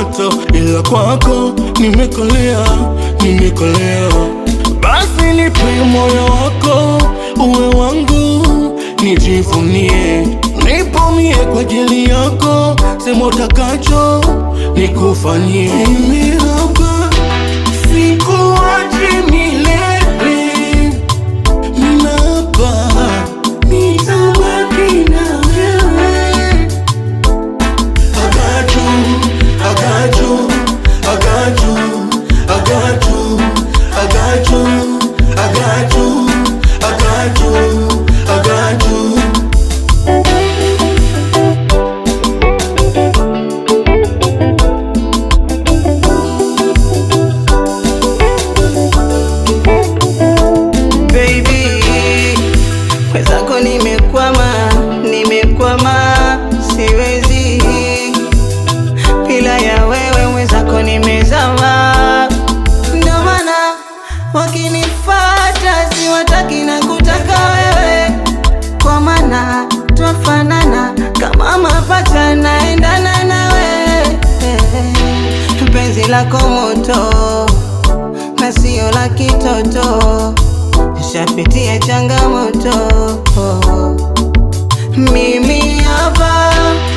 moto, ila kwako nimekolea, nimekolea. Basi nipe moyo wako uwe wangu, nijivunie, nipumie kwa ajili yako, sema utakacho nikufanyie. Mimi hapa sikuachi milele, mimi hapa nitabaki na wewe. I got you, I got you, I got you, I got you, I got you, I got you, I got you, I got you. Baby, mwenzako nimekwama, nimekwama, siwezi bila ya wewe mwenzako nimezama. Ndio maana wakinifata siwataki na kutaka wewe, kwa maana twafanana kama mapacha, naendana nawe penzi lako moto na sio la kitoto, nishapitia changamoto. Mimi hapa